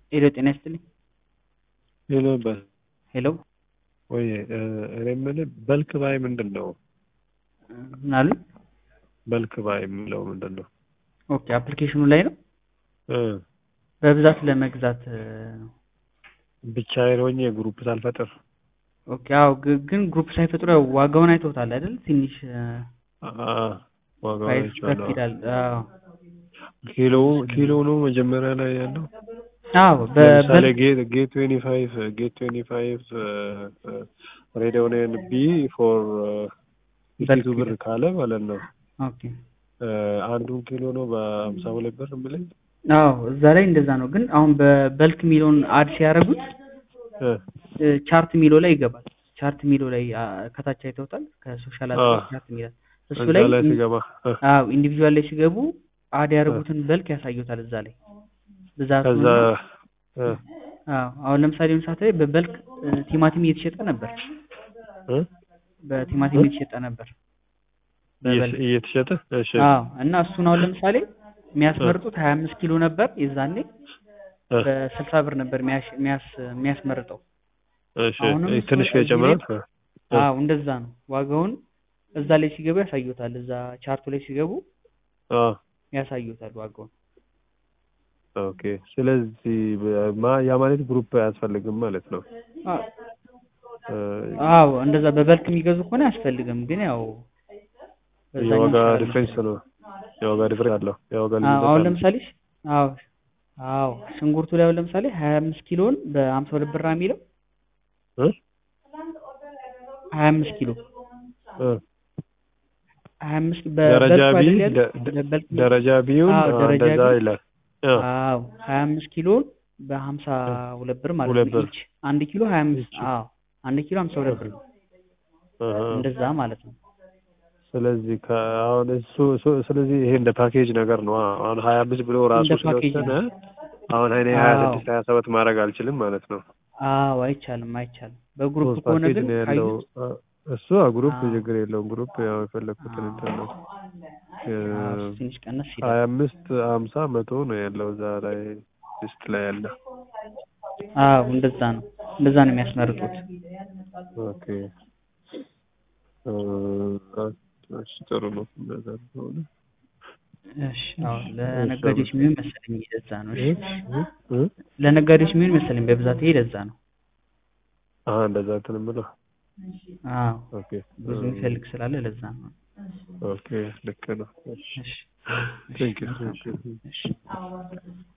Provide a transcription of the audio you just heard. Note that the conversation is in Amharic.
ሄሎ ጤና ይስጥልኝ። ሄሎ በል ሄሎ ወይ እኔ የምልህ በልክ ባይ ምንድን ነው? ምን አሉኝ? በልክ ባይ የምለው ምንድን ነው? ኦኬ አፕሊኬሽኑ ላይ ነው እ በብዛት ለመግዛት ነው። ብቻዬን ሆኜ ግሩፕ ሳልፈጥር ኦኬ አዎ፣ ግ- ግን ግሩፕ ሳይፈጥሩ ያው ዋጋውን አይተውታል አይደል? ትንሽ አ ዋጋውን ፕራይስ ከፍ አይቼዋለሁ። ይላል። አዎ ኪሎ ኪሎ ነው መጀመሪያ ላይ ያለው። አዎ ለምሳሌ በበል ጌት ጌት ትዌንቲ ፋይቭ ጌት ትዌንቲ ፋይቭ ሬዲዮኔን ቢ ፎር ፊፍቲ ቱ ብር ካለ ማለት ነው ኦኬ እ አንዱን ኪሎ ነው በሀምሳ ሁለት ብር የምልኝ አዎ እዛ ላይ እንደዛ ነው። ግን አሁን በበልክ ሚሊዮን አድ ሲያደርጉት እ እ ቻርት ሚሎ ላይ ይገባል። ቻርት ሚሎ ላይ አ፣ ከታች አይተውታል። ከሶሻል አዎ። አድቫንስ ቻርት ሚላል እሱ እዛ ላይ ላይ ኢን- ሲገባ እ አዎ ኢንዲቪዥዋል ላይ ሲገቡ አድ ያደርጉትን በልክ ያሳዩታል እዛ ላይ ብዛቱን ከዛ እ አዎ አሁን ለምሳሌ የሆነ ሰዓት ላይ በበልክ እ፣ ቲማቲም እየተሸጠ ነበር። እ በቲማቲም እየተሸጠ ነበር በበልክ እየተ- እየተሸጠ እሺ አዎ እና እሱን አሁን ለምሳሌ የሚያስመርጡት ሀያ አምስት ኪሎ ነበር የዛኔ እ በስልሳ ብር ነበር የሚያሽ- የሚያስ- የሚያስመርጠው እሺ አሁንም እሱ ትንሽ እዚህ ከጨመረ ላይ- አዎ እንደዛ ነው ዋጋውን እዛ ላይ ሲገቡ ያሳዩታል እዛ ቻርቱ ላይ ሲገቡ አ ያሳዩታል ዋጋውን ኦኬ ስለዚህ በ- ማ- ያ ማለት ግሩፕ አያስፈልግም ማለት ነው አ- እ አዎ እንደዛ በበልክ የሚገዙ ከሆነ አያስፈልግም ግን ያው በዛኛው የዋጋ ይሻላል ዲፍረንስ መሰለኝ። ነው የዋጋ ዲፍረንስ አለው የዋጋ አዎ ልዩነት አሁን አለው ለምሳሌ አዎ አዎ ሽንኩርቱ ላይ አሁን ለምሳሌ ሀያ አምስት ኪሎን በሀምሳ ሁለት ብር የሚለው እ ሀያ አምስት ኪሎ እ ሀያ አምስት ደረጃ በበልኩ ቢ አይደል ያለ ደ- ደ- በበልክ የሚለው ደረጃ ቢውን አዎ አ፣ ደረጃ እንደዛ ቢ ይላል አ፣ አዎ ሀያ አምስት ኪሎን በሀምሳ ሁለት ብር ማለት ሁለት ነው ብር ኢች አንድ ኪሎ ሀያ አምስት ኢች አዎ አንድ ኪሎ ሀምሳ ሁለት ብር ነው አሀ። እንደዛ ማለት ነው ስለዚህ ከ- አሁን እሱ እሱ- ስለዚህ ይሄ እንደ ፓኬጅ ነገር ነው አ- አሁን ሀያ አምስት ብሎ ራሱ እንደ ፓኬጅ ስለወሰነ ነው አሁን እኔ ሀያ አዎ ስድስት ሀያ ሰባት ማድረግ አልችልም ማለት ነው አዎ አይቻልም አይቻልም በግሩፕ ሶስት ከሆነ ፓኬጅ ግን ነው ያለው ካዩት አ፣ እሱ ግሩፕ አዎ ችግር የለውም ግሩፕ ያው የፈለግኩትን አዎ እንትን ነው አዎ እሱ ትንሽ ቀነስ ይላል ሀያ አምስት ሀምሳ መቶ ነው ያለው እዛ ላይ ሊስት ላይ ያለ አዎ እንደዛ ነው እንደዛ ነው የሚያስመርጡት ኦኬ እ፣ እሺ ጥሩ ነው እንደዛ ከሆነ እሺ አዎ እሺ ለነጋዴዎች የሚሆን መሰለኝ ለዛ ነው እሺ እ እ እ ለነጋዴዎች የሚሆን መሰለኝ በብዛት ይሄ ለዛ ነው አሀ እንደዛ እንትን የምለው አዎ ኦኬ ብዙ እ፣ የሚፈልግ ስላለ ለዛ ነው ኦኬ ልክ ነው እሺ እሺ እሺ ቴንክ ዩ መልካም እሺ ቀን እሺ